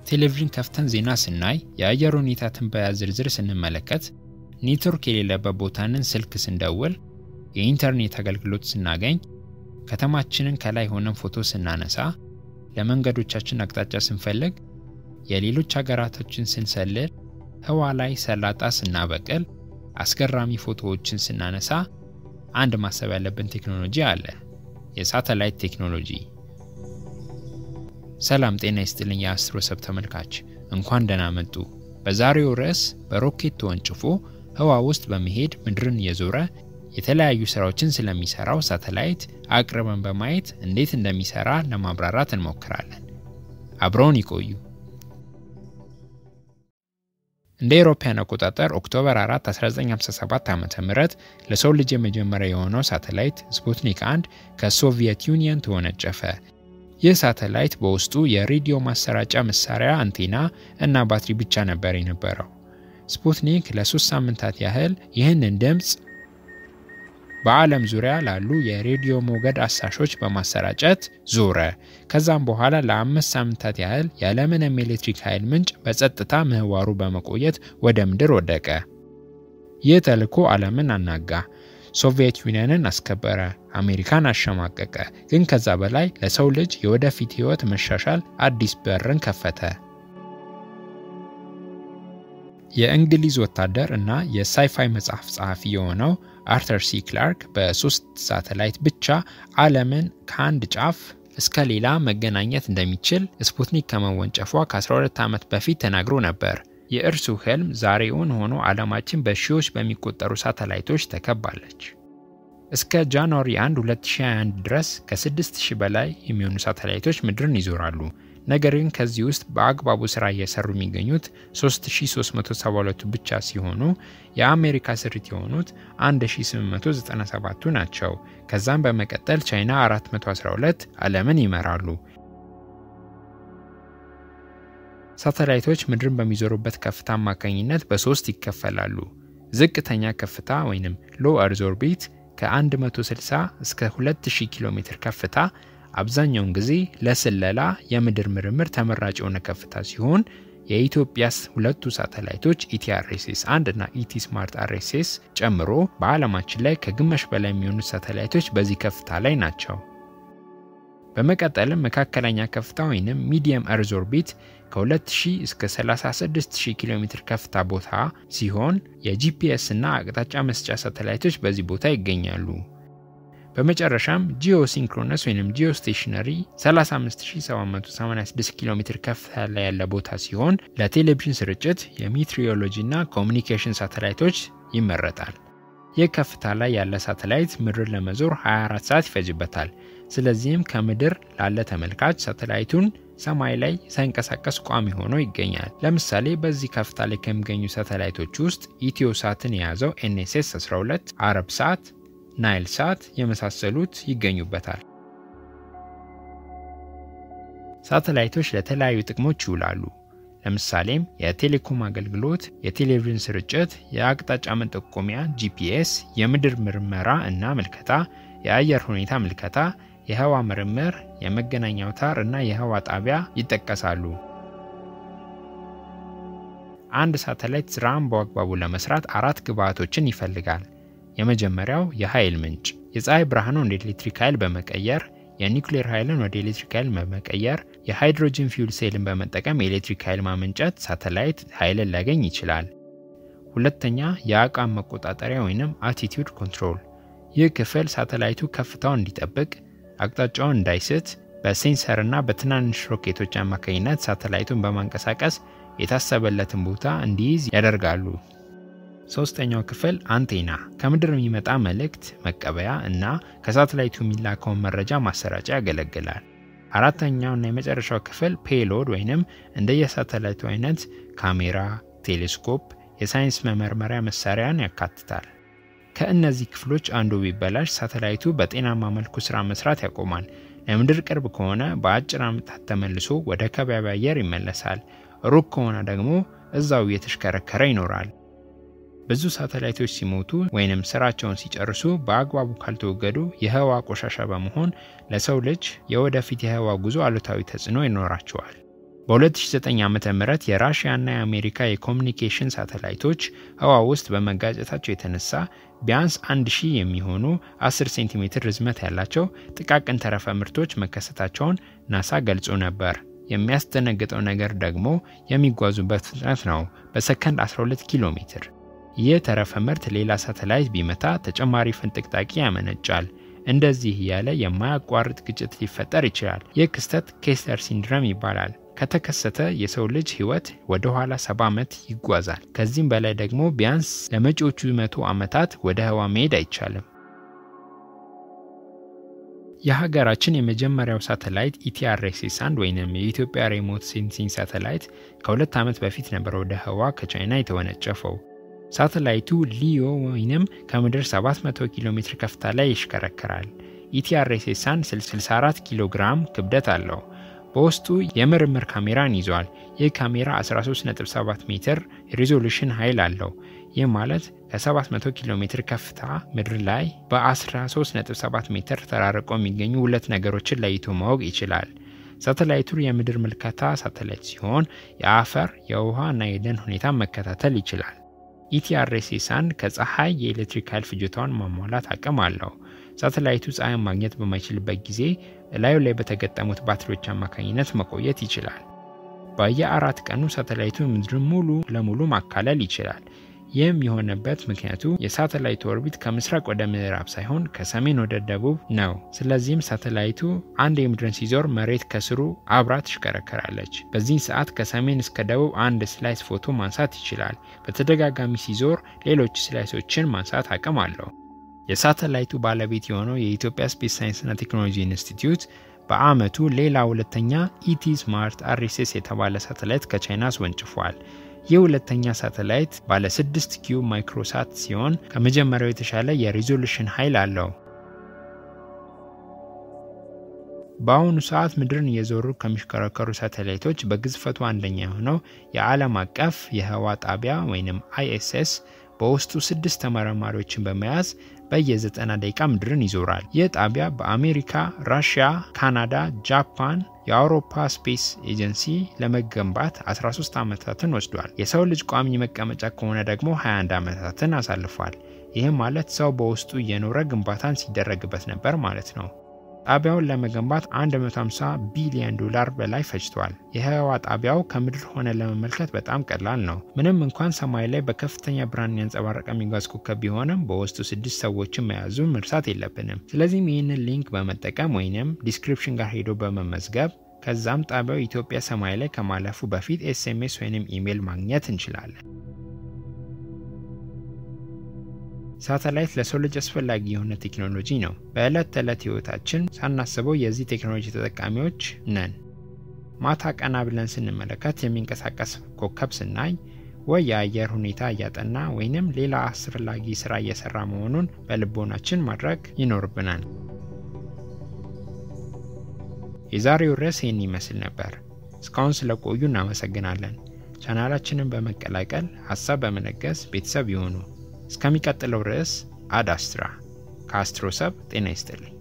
ቴሌቪዥን ከፍተን ዜና ስናይ፣ የአየር ሁኔታ ትንበያ ዝርዝር ስንመለከት፣ ኔትወርክ የሌለበት ቦታንን ስልክ ስንደውል፣ የኢንተርኔት አገልግሎት ስናገኝ፣ ከተማችንን ከላይ ሆነን ፎቶ ስናነሳ፣ ለመንገዶቻችን አቅጣጫ ስንፈልግ፣ የሌሎች ሀገራቶችን ስንሰልል፣ ህዋ ላይ ሰላጣ ስናበቅል፣ አስገራሚ ፎቶዎችን ስናነሳ አንድ ማሰብ ያለብን ቴክኖሎጂ አለ። የሳተላይት ቴክኖሎጂ። ሰላም ጤና ይስጥልኝ የአስትሮ ሰብ ተመልካች፣ እንኳን ደህና መጡ። በዛሬው ርዕስ በሮኬት ተወንጭፎ ህዋ ውስጥ በመሄድ ምድርን እየዞረ የተለያዩ ስራዎችን ስለሚሰራው ሳተላይት አቅርበን በማየት እንዴት እንደሚሰራ ለማብራራት እንሞክራለን። አብረውን ይቆዩ። እንደ አውሮፓውያን አቆጣጠር ኦክቶበር 4 1957 ዓ ም ለሰው ልጅ የመጀመሪያ የሆነው ሳተላይት ስፑትኒክ 1 ከሶቪየት ዩኒየን ተወነጨፈ። ይህ ሳተላይት በውስጡ የሬዲዮ ማሰራጫ መሳሪያ አንቴና እና ባትሪ ብቻ ነበር የነበረው። ስፑትኒክ ለሶስት ሳምንታት ያህል ይህንን ድምፅ በዓለም ዙሪያ ላሉ የሬዲዮ ሞገድ አሳሾች በማሰራጨት ዞረ። ከዛም በኋላ ለአምስት ሳምንታት ያህል ያለምንም ኤሌክትሪክ ኃይል ምንጭ በጸጥታ ምህዋሩ በመቆየት ወደ ምድር ወደቀ። ይህ ተልዕኮ ዓለምን አናጋ፣ ሶቪየት ዩኒየንን አስከበረ፣ አሜሪካን አሸማቀቀ። ግን ከዛ በላይ ለሰው ልጅ የወደፊት ህይወት መሻሻል አዲስ በርን ከፈተ። የእንግሊዝ ወታደር እና የሳይፋይ መጽሐፍ ጸሐፊ የሆነው አርተር ሲ ክላርክ በሶስት ሳተላይት ብቻ ዓለምን ከአንድ ጫፍ እስከ ሌላ መገናኘት እንደሚችል ስፑትኒክ ከመወንጨፏ ከ12 ዓመት በፊት ተናግሮ ነበር። የእርሱ ህልም ዛሬውን ሆኖ ዓለማችን በሺዎች በሚቆጠሩ ሳተላይቶች ተከባለች። እስከ ጃንዋሪ 1 2021 ድረስ ከ6000 በላይ የሚሆኑ ሳተላይቶች ምድርን ይዞራሉ። ነገር ግን ከዚህ ውስጥ በአግባቡ ስራ እየሰሩ የሚገኙት 3372ቱ ብቻ ሲሆኑ የአሜሪካ ስሪት የሆኑት 1897ቱ ናቸው። ከዛም በመቀጠል ቻይና 412 ዓለምን ይመራሉ። ሳተላይቶች ምድርን በሚዞሩበት ከፍታ አማካኝነት በሶስት ይከፈላሉ። ዝቅተኛ ከፍታ ወይም ሎ እርዝ ኦርቢት ከ160 እስከ 2000 ኪሎ ሜትር ከፍታ አብዛኛውን ጊዜ ለስለላ የምድር ምርምር ተመራጭ የሆነ ከፍታ ሲሆን የኢትዮጵያ ሁለቱ ሳተላይቶች ኢቲአርኤስኤስ 1 እና ኢቲ ስማርት አርኤስኤስ ጨምሮ በዓለማችን ላይ ከግማሽ በላይ የሚሆኑት ሳተላይቶች በዚህ ከፍታ ላይ ናቸው። በመቀጠልም መካከለኛ ከፍታ ወይም ሚዲየም እርዝ ኦርቢት ከ2000 እስከ 36000 ኪሎ ሜትር ከፍታ ቦታ ሲሆን የጂፒኤስ እና አቅጣጫ መስጫ ሳተላይቶች በዚህ ቦታ ይገኛሉ። በመጨረሻም ጂኦ ሲንክሮነስ ወይም ጂኦ ስቴሽነሪ 35786 ኪሎ ሜትር ከፍታ ላይ ያለ ቦታ ሲሆን ለቴሌቪዥን ስርጭት የሜትሪዮሎጂ እና ኮሚኒኬሽን ሳተላይቶች ይመረጣል። ይህ ከፍታ ላይ ያለ ሳተላይት ምድርን ለመዞር 24 ሰዓት ይፈጅበታል። ስለዚህም ከምድር ላለ ተመልካች ሳተላይቱን ሰማይ ላይ ሳይንቀሳቀስ ቋሚ ሆኖ ይገኛል። ለምሳሌ በዚህ ከፍታ ላይ ከሚገኙ ሳተላይቶች ውስጥ ኢትዮ ሳትን የያዘው ኤንኤስኤስ 12፣ አረብ ሳት ናይል ሳት የመሳሰሉት ይገኙበታል። ሳተላይቶች ለተለያዩ ጥቅሞች ይውላሉ። ለምሳሌም የቴሌኮም አገልግሎት፣ የቴሌቪዥን ስርጭት፣ የአቅጣጫ መጠቆሚያ ጂፒኤስ፣ የምድር ምርመራ እና ምልከታ፣ የአየር ሁኔታ ምልከታ፣ የህዋ ምርምር፣ የመገናኛ አውታር እና የህዋ ጣቢያ ይጠቀሳሉ። አንድ ሳተላይት ስራን በአግባቡ ለመስራት አራት ግብዓቶችን ይፈልጋል። የመጀመሪያው የኃይል ምንጭ የፀሐይ ብርሃንን ወደ ኤሌክትሪክ ኃይል በመቀየር የኒውክሌር ኃይልን ወደ ኤሌክትሪክ ኃይል በመቀየር የሃይድሮጅን ፊውል ሴልን በመጠቀም የኤሌክትሪክ ኃይል ማመንጨት ሳተላይት ኃይልን ሊያገኝ ይችላል። ሁለተኛ የአቋም መቆጣጠሪያ ወይም አቲቲዩድ ኮንትሮል። ይህ ክፍል ሳተላይቱ ከፍታውን እንዲጠብቅ፣ አቅጣጫውን እንዳይስት በሴንሰርና በትናንሽ ሮኬቶች አማካኝነት ሳተላይቱን በማንቀሳቀስ የታሰበለትን ቦታ እንዲይዝ ያደርጋሉ። ሶስተኛው ክፍል አንቴና ከምድር የሚመጣ መልእክት መቀበያ እና ከሳተላይቱ የሚላከውን መረጃ ማሰራጫ ያገለግላል። አራተኛውና የመጨረሻው ክፍል ፔሎድ ወይንም እንደየሳተላይቱ አይነት ካሜራ፣ ቴሌስኮፕ፣ የሳይንስ መመርመሪያ መሳሪያን ያካትታል። ከእነዚህ ክፍሎች አንዱ ቢበላሽ ሳተላይቱ በጤናማ መልኩ ስራ መስራት ያቆማል። ለምድር ቅርብ ከሆነ በአጭር ዓመታት ተመልሶ ወደ ከባቢ አየር ይመለሳል። ሩቅ ከሆነ ደግሞ እዛው እየተሽከረከረ ይኖራል። ብዙ ሳተላይቶች ሲሞቱ ወይንም ስራቸውን ሲጨርሱ በአግባቡ ካልተወገዱ የህዋ ቆሻሻ በመሆን ለሰው ልጅ የወደፊት የህዋ ጉዞ አሉታዊ ተጽዕኖ ይኖራቸዋል። በ2009 ዓ ም የራሽያና የአሜሪካ የኮሚኒኬሽን ሳተላይቶች ህዋ ውስጥ በመጋጨታቸው የተነሳ ቢያንስ 1000 የሚሆኑ 10 ሴንቲሜትር ርዝመት ያላቸው ጥቃቅን ተረፈ ምርቶች መከሰታቸውን ናሳ ገልጾ ነበር። የሚያስደነግጠው ነገር ደግሞ የሚጓዙበት ፍጥነት ነው፣ በሰከንድ 12 ኪሎ ሜትር። ይህ ተረፈ ምርት ሌላ ሳተላይት ቢመታ ተጨማሪ ፍንጥቅጣቂ ያመነጫል። እንደዚህ እያለ የማያቋርጥ ግጭት ሊፈጠር ይችላል። ይህ ክስተት ኬስለር ሲንድረም ይባላል። ከተከሰተ የሰው ልጅ ህይወት ወደ ኋላ ሰባ ዓመት ይጓዛል። ከዚህም በላይ ደግሞ ቢያንስ ለመጪዎቹ መቶ ዓመታት ወደ ህዋ መሄድ አይቻልም። የሀገራችን የመጀመሪያው ሳተላይት ኢቲአርኤስኤስ አንድ ወይም የኢትዮጵያ ሬሞት ሴንሲንግ ሳተላይት ከሁለት ዓመት በፊት ነበር ወደ ህዋ ከቻይና የተወነጨፈው። ሳተላይቱ ሊዮ ወይንም ከምድር 700 ኪሎ ሜትር ከፍታ ላይ ይሽከረከራል። ኢቲአርኤስኤስ አንድ 64 ኪሎ ግራም ክብደት አለው። በውስጡ የምርምር ካሜራን ይዟል። ይህ ካሜራ 13.7 ሜትር ሪዞሉሽን ኃይል አለው። ይህ ማለት ከ700 ኪሎ ሜትር ከፍታ ምድር ላይ በ13.7 ሜትር ተራርቆ የሚገኙ ሁለት ነገሮችን ለይቶ ማወቅ ይችላል። ሳተላይቱ የምድር ምልከታ ሳተላይት ሲሆን የአፈር፣ የውሃ እና የደን ሁኔታ መከታተል ይችላል። ኢቲአርኤስኤስ አንድ ከፀሐይ የኤሌክትሪክ ኃይል ፍጆታውን ማሟላት አቅም አለው። ሳተላይቱ ፀሐይን ማግኘት በማይችልበት ጊዜ እላዩ ላይ በተገጠሙት ባትሪዎች አማካኝነት መቆየት ይችላል። በየአራት ቀኑ ሳተላይቱ ምድርን ሙሉ ለሙሉ ማካለል ይችላል። ይህም የሆነበት ምክንያቱ የሳተላይቱ ኦርቢት ከምስራቅ ወደ ምዕራብ ሳይሆን ከሰሜን ወደ ደቡብ ነው። ስለዚህም ሳተላይቱ አንድ የምድርን ሲዞር መሬት ከስሩ አብራ ትሽከረከራለች። በዚህ ሰዓት ከሰሜን እስከ ደቡብ አንድ ስላይስ ፎቶ ማንሳት ይችላል። በተደጋጋሚ ሲዞር ሌሎች ስላይሶችን ማንሳት አቅም አለው። የሳተላይቱ ባለቤት የሆነው የኢትዮጵያ ስፔስ ሳይንስና ቴክኖሎጂ ኢንስቲትዩት በአመቱ ሌላ ሁለተኛ ኢቲ ስማርት አርኤስኤስ የተባለ ሳተላይት ከቻይና አስወንጭፏል። ይህ ሁለተኛ ሳተላይት ባለ 6 ኪዩብ ማይክሮሳት ሲሆን ከመጀመሪያው የተሻለ የሪዞሉሽን ኃይል አለው። በአሁኑ ሰዓት ምድርን እየዞሩ ከሚሽከረከሩ ሳተላይቶች በግዝፈቱ አንደኛ የሆነው የዓለም አቀፍ የህዋ ጣቢያ ወይም አይኤስኤስ በውስጡ ስድስት ተመራማሪዎችን በመያዝ በየ90 ደቂቃ ምድርን ይዞራል። ይህ ጣቢያ በአሜሪካ፣ ራሽያ፣ ካናዳ፣ ጃፓን፣ የአውሮፓ ስፔስ ኤጀንሲ ለመገንባት 13 ዓመታትን ወስዷል። የሰው ልጅ ቋሚ መቀመጫ ከሆነ ደግሞ 21 ዓመታትን አሳልፏል። ይህም ማለት ሰው በውስጡ እየኖረ ግንባታን ሲደረግበት ነበር ማለት ነው። ጣቢያውን ለመገንባት 150 ቢሊዮን ዶላር በላይ ፈጅቷል። የህዋ ጣቢያው ከምድር ሆነ ለመመልከት በጣም ቀላል ነው። ምንም እንኳን ሰማይ ላይ በከፍተኛ ብርሃን ያንጸባረቀ የሚጓዝ ኮከብ ቢሆንም በውስጡ ስድስት ሰዎችን መያዙን መርሳት የለብንም። ስለዚህም ይህንን ሊንክ በመጠቀም ወይንም ዲስክሪፕሽን ጋር ሄዶ በመመዝገብ ከዛም ጣቢያው ኢትዮጵያ ሰማይ ላይ ከማለፉ በፊት ኤስኤምኤስ ወይንም ኢሜይል ማግኘት እንችላለን። ሳተላይት ለሰው ልጅ አስፈላጊ የሆነ ቴክኖሎጂ ነው። በዕለት ተዕለት ህይወታችን ሳናስበው የዚህ ቴክኖሎጂ ተጠቃሚዎች ነን። ማታ ቀና ብለን ስንመለከት የሚንቀሳቀስ ኮከብ ስናይ ወይ የአየር ሁኔታ እያጠና ወይንም ሌላ አስፈላጊ ስራ እየሰራ መሆኑን በልቦናችን ማድረግ ይኖርብናል። የዛሬው ርዕስ ይህን ይመስል ነበር። እስካሁን ስለቆዩ እናመሰግናለን። ቻናላችንን በመቀላቀል ሀሳብ በመለገስ ቤተሰብ ይሁኑ። እስከሚቀጥለው ርዕስ አድ አስትራ ከአስትሮሰብ ጤና ይስጥልኝ።